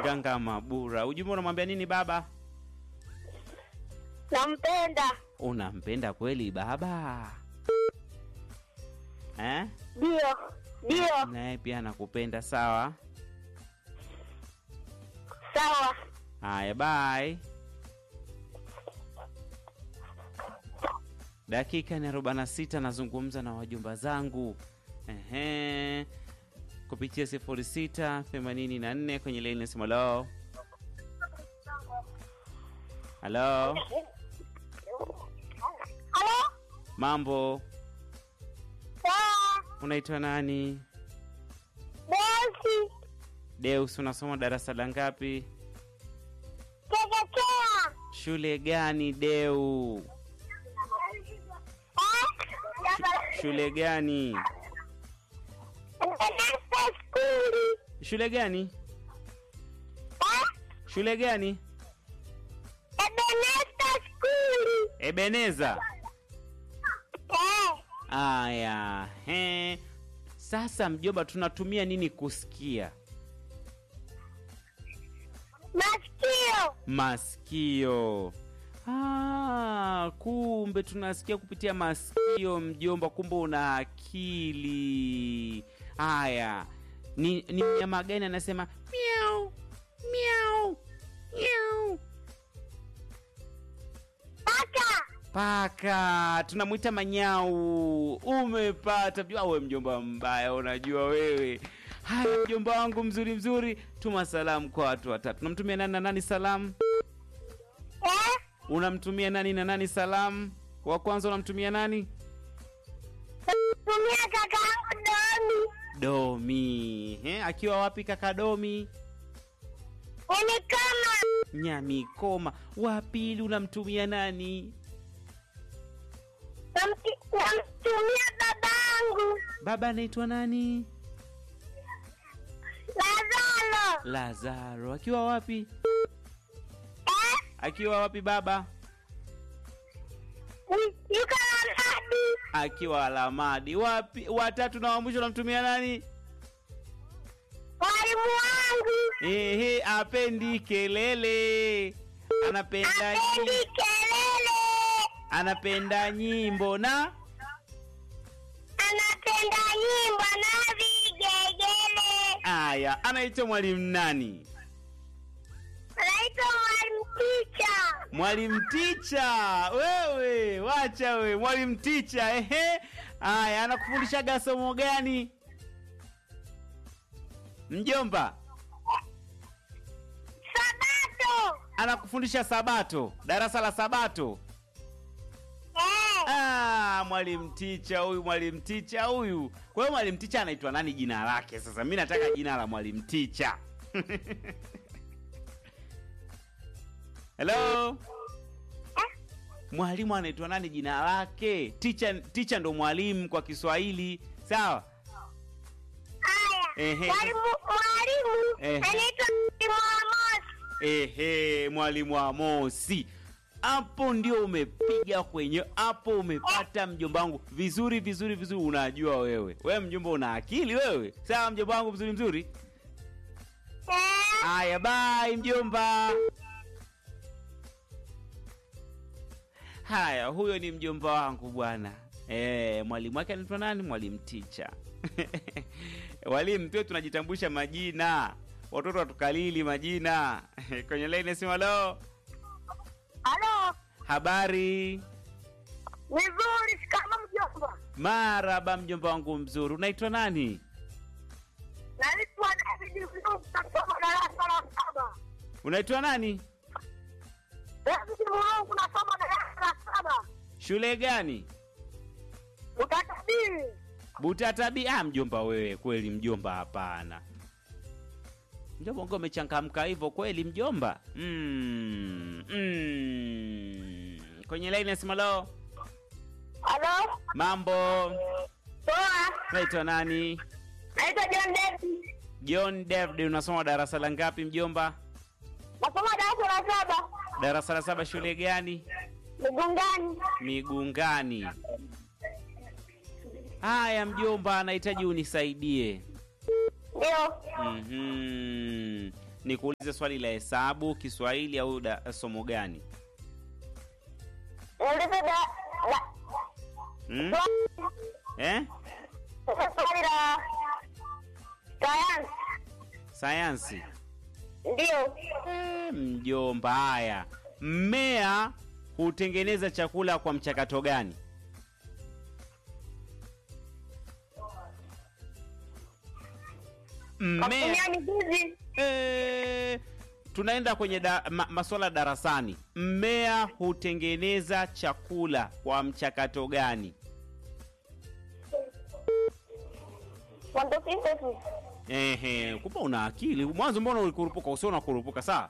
Nganga Mabura. Ujumbe unamwambia nini baba? Nampenda. Unampenda kweli baba eh? Ndio. Ndio. Naye pia anakupenda sawa. Sawa. Haya, bye. Dakika ni arobaini na sita nazungumza na wajumba zangu ehe, kupitia sifuri sita themanini na nne kwenye laini ya simu. Halo, halo, Halo? mambo, Sawa. unaitwa nani? Bosi. Deus, unasoma darasa la ngapi? Chekechea. Shule gani Deu? Eh? Shule gani? Ebenesta skuli. Shule gani? Eh? Shule gani? Ebenesta skuli. Ebeneza. Eh. Aya, he. Sasa mjomba, tunatumia nini kusikia? Masikio. Masikio. Ah, kumbe tunasikia kupitia masikio mjomba, kumbe una akili. Haya, ni, ni mnyama gani anasema miau miau miau? Paka. Paka tunamwita manyau. Umepata mjomba. We mjomba mbaya, unajua wewe. Haya, mjomba wangu mzuri mzuri, tuma salamu kwa watu watatu. Unamtumia nani na nani salamu? Eh? Unamtumia nani na nani salamu? Wa kwanza unamtumia nani? Tumia kaka yangu Domi. Domi. He, akiwa wapi kaka Domi? Ni kama Nyamikoma. Wa pili unamtumia nani? namti- namtumia babangu Baba anaitwa nani? Lazalo. Lazaro. Akiwa wapi? Eh? Akiwa wapi baba? Ni- Yuko Lamadi. Akiwa Alamadi. Wapi? Watatu na wa mwisho unamtumia nani? Mwalimu wangu. Ehe, apendi kelele. Anapenda Apendi nyi- kelele. anapenda nyimbo na Anapenda nyimbo na vigegele. aya. Anaitwa mwalimu nani? Anaitwa mwalimu Ticha. Mwalimu Ticha. Wewe wacha we, mwalimu Ticha. Ehe, aya, anakufundishaga somo gani mjomba? Sabato. Anakufundisha Sabato, darasa la Sabato. Eh. Ah, mwalimu Ticha huyu, mwalimu Ticha huyu. Kwa hiyo mwalimu Ticha anaitwa nani jina lake? Sasa mi nataka jina la mwalimu Ticha. Hello, Eh? mwalimu anaitwa nani jina lake? Ticha, ticha ndo mwalimu kwa Kiswahili, sawa? Haya. Ehe. Mwalimu mwalimu Ehe. anaitwa Mwalimu Amos. Ehe, mwalimu Amosi, hapo ndio umepiga kwenye, hapo umepata mjomba wangu vizuri vizuri vizuri. Unajua wewe, wewe mjomba una akili wewe, sawa mjomba wangu mzuri mzuri. Eh. Haya, bye mjomba. Haya, huyo ni mjomba wangu bwana. Eh, mwalimu wake anaitwa nani? Mwalimu Ticha. Walimu pia tunajitambulisha majina, watoto watukalili majina kwenye laini sima. Lo, Halo. habari? Vizuri, shikamo mjomba. Maraba mjomba wangu mzuri, unaitwa nani? Naitwa David Mlungu, nasoma darasa la saba. Unaitwa nani? David Mlungu, nasoma darasa la saba. Shule gani? Utatabiri. Butatabi. Ah, mjomba wewe kweli, mjomba hapana. Mjomba ngo umechangamka hivyo kweli mjomba? Mm, mm. Kwenye laini ya simu lo, Halo. mambo, Poa. unaitwa nani? Naitwa John David. John David, unasoma darasa la ngapi mjomba? Nasoma darasa la saba. Darasa la saba, shule gani? Migungani. Migungani. Haya mjomba, anahitaji unisaidie. Ndio. Mhm. nikuulize swali la hesabu kiswahili au da, somo gani Niulize da la hmm? swali eh? swali la sayansi. sayansi Ndio. Eh, mjomba haya mmea hutengeneza chakula kwa mchakato gani Kwa mmea kutumia mizizi. Eh, tunaenda kwenye da, ma, maswala darasani. Mmea hutengeneza chakula kwa mchakato gani? Photosynthesis. Ehe, kumbe una akili. Mwanzo mbona ulikurupuka? Usio unakurupuka saa.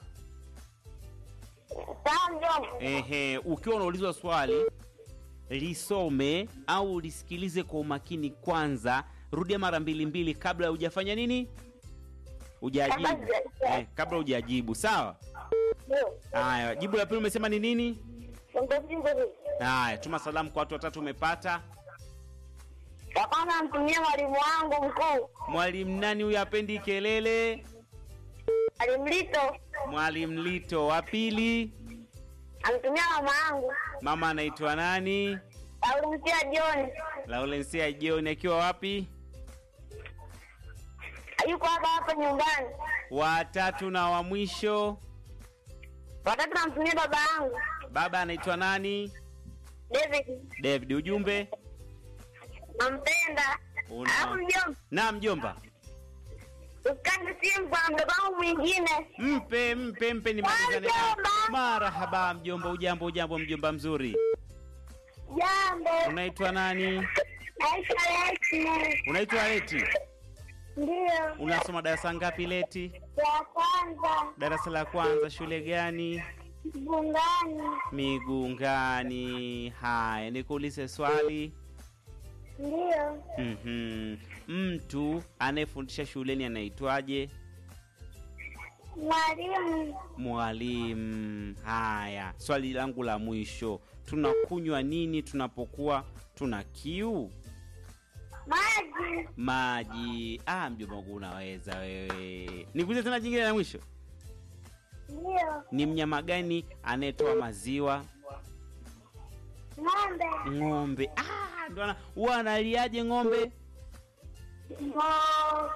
Sawa mjomba. Ehe, ukiwa unaulizwa swali lisome au lisikilize kwa umakini kwanza, rudia mara mbili mbili kabla hujafanya nini, hujajibu. Kabla huja- Eh, kabla hujajibu. Sawa. Ndio. Haya, jibu la pili umesema ni nini? Photosynthesis. Haya, tuma salamu kwa watu watatu umepata. Ya kwanza namtumia mwalimu wangu mkuu. Mwalimu nani huyu apendi kelele? Mwalimu Lito. Mwalimu Lito. Wa pili, Amtumia mama yangu. mama anaitwa nani? Laurensia John. Laurensia John akiwa wapi? Yuko hapa hapa nyumbani. Watatu na wa mwisho, Watatu namtumia baba yangu. baba anaitwa nani? David. David. Ujumbe Nampenda. Una- Alafu mjomba. na mjomba, Usikate simu kwa mdogo wangu mwingine. mpe mpe mpe, nimalizane naye. Mjomba. Marahaba mjomba, ujambo ujambo mjomba mzuri. Jambo. Unaitwa nani? Naitwa Leti. Unaitwa Leti. Ndio. Unasoma darasa ngapi Leti? Ya kwanza. Darasa la kwanza, shule gani? Bungani. Migungani. Haya, nikuulize swali. Ndio. Mhm. Mtu anayefundisha shuleni anaitwaje? Mwalimu. Mwalimu. Haya, swali langu la mwisho, tunakunywa nini tunapokuwa tuna kiu? Maji. Maji. Ah, mjomba wangu unaweza wewe. Nikuulize tena jingine la mwisho, Ndio. ni mnyama gani anayetoa maziwa? Ng'ombe. Ng'ombe. Ah, ndo ana huwa analiaje ng'ombe? Ngo.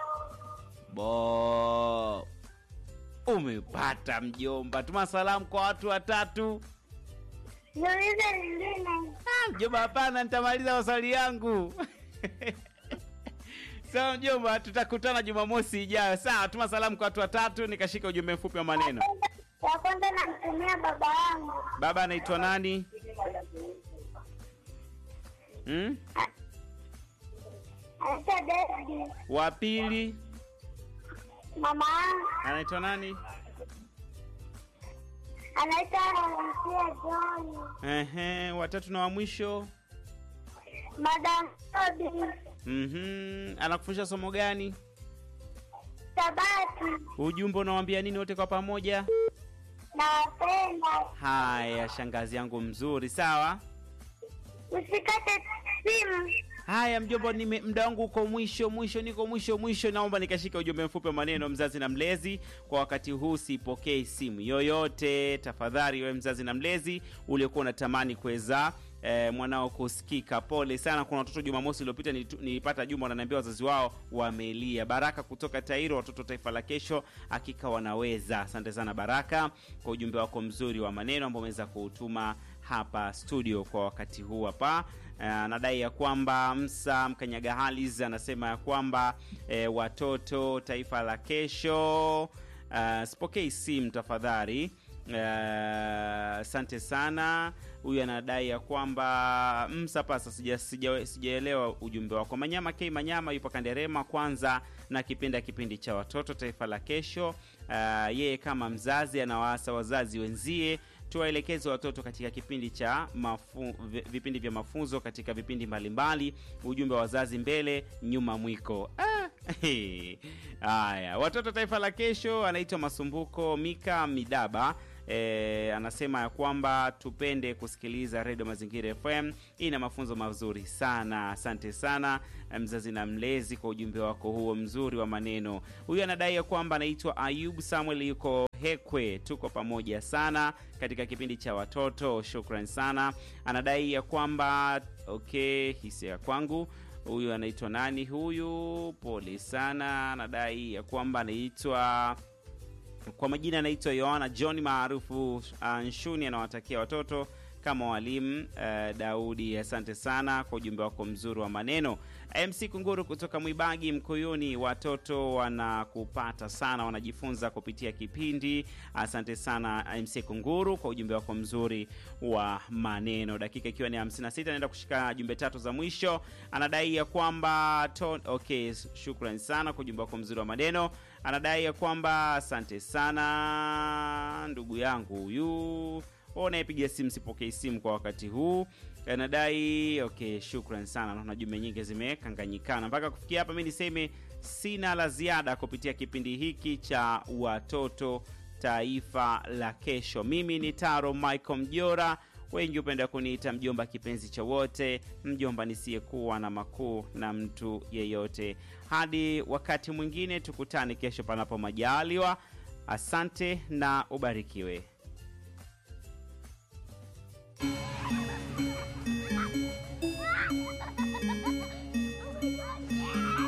Bo. Umepata mjomba. Tuma salamu kwa watu watatu. Niulize lingine. Ah, mjomba, hapana, nitamaliza maswali yangu. Sawa mjomba, tutakutana Jumamosi ijayo. Sawa, tuma salamu kwa watu watatu, nikashika ujumbe mfupi wa maneno. Ya kwanza namtumia baba yangu. Baba anaitwa nani? Hmm? Anaitwa David. Wa pili Mama yangu anaitwa nani? anaitwa Laurensia John. Ehe, watatu na wa mwisho. Madam Tobi. Mhm, anakufundisha somo gani? Sabati. Ujumbe unawambia nini wote kwa pamoja? Nawapenda. Haya, shangazi yangu mzuri, sawa. Usikate simu. Haya mjomba, nime muda wangu uko mwisho mwisho, niko mwisho mwisho. Naomba nikashika ujumbe mfupi wa maneno, mzazi na mlezi. Kwa wakati huu sipokei simu yoyote, tafadhali. Wewe mzazi na mlezi uliokuwa unatamani kuweza eh, mwanao kusikika, pole sana. Kuna watoto Jumamosi iliyopita nilitu- nilipata jumba wananiambia wazazi wao wamelia. Baraka kutoka Tairo, watoto taifa la kesho, hakika wanaweza. Asante sana Baraka kwa ujumbe wako mzuri wa maneno ambao umeweza kuutuma hapa studio kwa wakati huu hapa. Eh, anadai ya kwamba Msa Mkanyaga Halis anasema ya kwamba eh, watoto taifa la kesho. Uh, sipokei simu tafadhali. Eh, Asante sana. Huyu anadai ya kwamba Msa pasa, sija- sija- sijaelewa ujumbe wako. Manyama K Manyama yupo Kanderema kwanza na kipenda kipindi cha watoto taifa la kesho. Uh, yeye kama mzazi anawaasa wazazi wenzie tuwaelekeze watoto katika kipindi cha mafu, vi- vipindi vya mafunzo katika vipindi mbalimbali. Ujumbe wa wazazi mbele, nyuma mwiko. Ah, Haya, watoto taifa la kesho anaitwa Masumbuko Mika Midaba E, anasema ya kwamba tupende kusikiliza redio Mazingira FM, ina mafunzo mazuri sana. Asante sana mzazi na mlezi kwa ujumbe wako huo mzuri wa maneno. Huyu anadai ya kwamba anaitwa Ayub Samuel, yuko Hekwe. Tuko pamoja sana katika kipindi cha watoto, shukran sana. Anadai ya kwamba okay, hisia kwangu huyu anaitwa nani huyu? Pole sana. Anadai ya kwamba anaitwa kwa majina anaitwa Yohana John maarufu uh, Nshuni. Anawatakia watoto kama walimu uh, Daudi. Asante sana kwa ujumbe wako mzuri wa maneno. MC Kunguru kutoka Mwibagi Mkuyuni, watoto wanakupata sana, wanajifunza kupitia kipindi. Asante sana MC Kunguru kwa ujumbe wako mzuri wa maneno. Dakika ikiwa ni 56, naenda kushika jumbe tatu za mwisho. Anadai ya kwamba to... okay, shukrani sana kwa ujumbe wako mzuri wa maneno. Anadai ya kwamba asante sana ndugu yangu huyu unayepiga simu sipokei simu kwa wakati huu anadai okay, shukran sana. Naona jumbe nyingi zimekanganyikana mpaka kufikia hapa. Mi niseme sina la ziada kupitia kipindi hiki cha watoto taifa la kesho. Mimi ni Taro Michael Mjora, wengi hupenda kuniita mjomba kipenzi cha wote, mjomba nisiyekuwa na makuu na mtu yeyote. Hadi wakati mwingine, tukutane kesho panapo majaliwa. Asante na ubarikiwe.